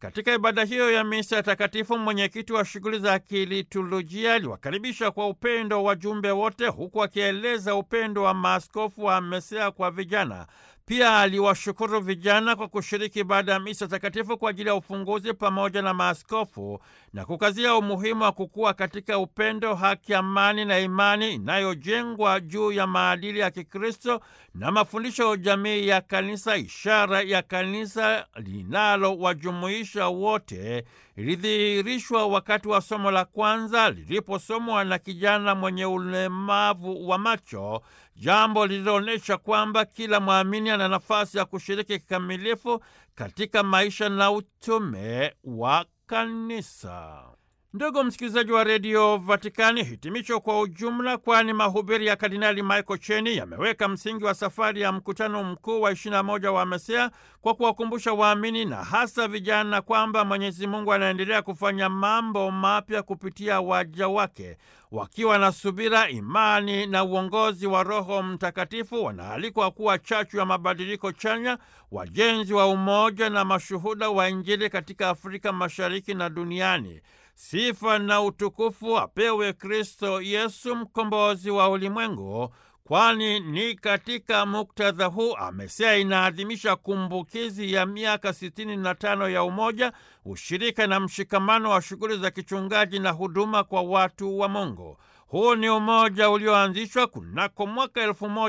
Katika ibada hiyo ya misa takatifu, mwenyekiti wa shughuli za kiliturujia aliwakaribisha kwa upendo wajumbe wote, huku akieleza upendo wa maaskofu wa MESEA kwa vijana. Pia aliwashukuru vijana kwa kushiriki ibada ya misa takatifu kwa ajili ya ufunguzi pamoja na maaskofu na kukazia umuhimu wa kukua katika upendo, haki, amani na imani inayojengwa juu ya maadili ya Kikristo na mafundisho ya jamii ya Kanisa. Ishara ya kanisa linalowajumuisha wote ilidhihirishwa wakati wa somo la kwanza liliposomwa na kijana mwenye ulemavu wa macho, jambo lililoonyesha kwamba kila mwamini ana nafasi ya kushiriki kikamilifu katika maisha na utume wa kanisa. Ndugu msikilizaji wa redio Vatikani, hitimisho kwa ujumla, kwani mahubiri ya Kardinali Michael Cheni yameweka msingi wa safari ya mkutano mkuu wa 21 wa MESEA kwa kuwakumbusha waamini na hasa vijana kwamba Mwenyezi Mungu anaendelea kufanya mambo mapya kupitia waja wake. Wakiwa na subira, imani na uongozi wa Roho Mtakatifu, wanaalikwa kuwa chachu ya mabadiliko chanya, wajenzi wa umoja na mashuhuda wa Injili katika Afrika Mashariki na duniani. Sifa na utukufu apewe Kristo Yesu, mkombozi wa ulimwengu, kwani ni katika muktadha huu MESEA inaadhimisha kumbukizi ya miaka sitini na tano ya umoja, ushirika na mshikamano wa shughuli za kichungaji na huduma kwa watu wa Mungu. Huu ni umoja ulioanzishwa kunako mwaka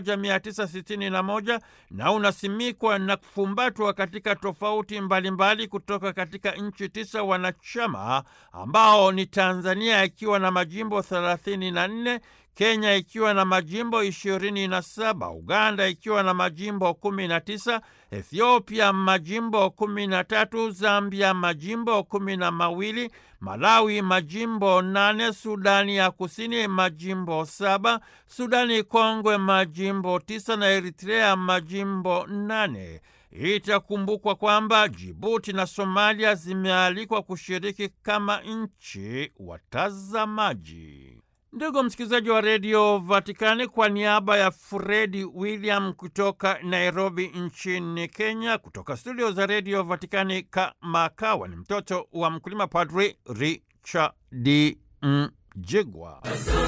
1961 na unasimikwa na kufumbatwa katika tofauti mbalimbali mbali kutoka katika nchi tisa wanachama ambao ni Tanzania ikiwa na majimbo 34, Kenya ikiwa na majimbo 27, Uganda ikiwa na majimbo 19, Ethiopia majimbo 13, Zambia majimbo kumi na mawili, Malawi majimbo nane, Sudani ya Kusini majimbo saba, Sudani Kongwe majimbo tisa na Eritrea majimbo nane. Itakumbukwa kwamba Jibuti na Somalia zimealikwa kushiriki kama nchi watazamaji. Ndugu msikilizaji wa redio Vatikani, kwa niaba ya Fredi William kutoka Nairobi nchini Kenya, kutoka studio za redio Vatikani kamakawa ni mtoto wa mkulima, Padri Richard Mjigwa.